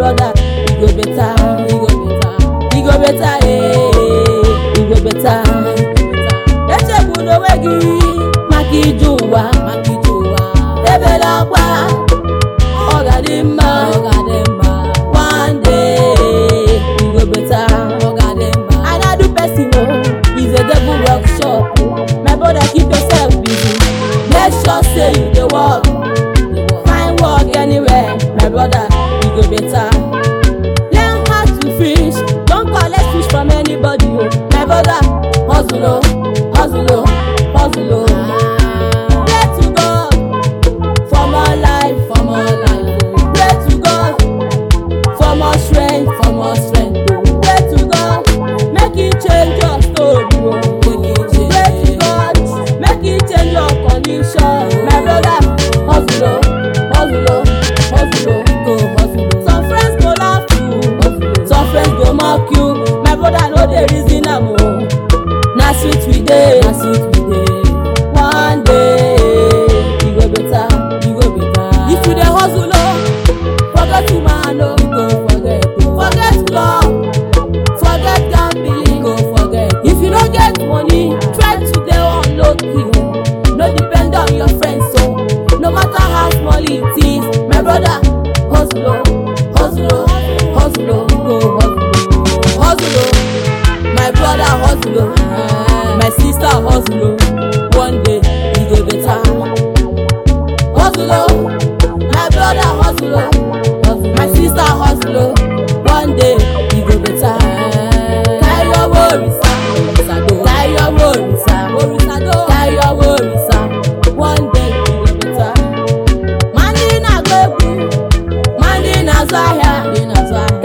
brother e go better e go better e go better eh e go better echegbula onwe gị maka ije ụwa maka ije ụwa ebela akwa ọ ga-adị mma ọ ga-adị mma one day e go better ọ ga-adị mma i no do person o is a devil workshop my brother keep yourself busy make sure say you dey work find work anywhere my brother e go better learn how to fish don collect fish from anybody o my brother hustle o hustle o hustle o pray to god for more life for more life pray to god for more strength for more strength o pray to god make e change your story o pray to god make e change your condition my brother hustle o hustle o hustle o go hustle o some friends go laugh you some friends go mock you my brother no dey reason am o na sweet we dey na sweet we dey one day e go better e go better if you dey hustle o forget woman o you go forget o forget love forget gambling you go forget if you no get money try to dey on low key o no depend on your friends o no matter how small it is my brother hustle o hustle o hustle o go hustle o hustle o my brother hustle o my sister hustle o one day e go better hustle o my brother hustle o my sister hustle o one day e go better carry your worries carry your worries carry your worries one day e go better ma ndị na-agba egwu ma ndị na-azụ ahịa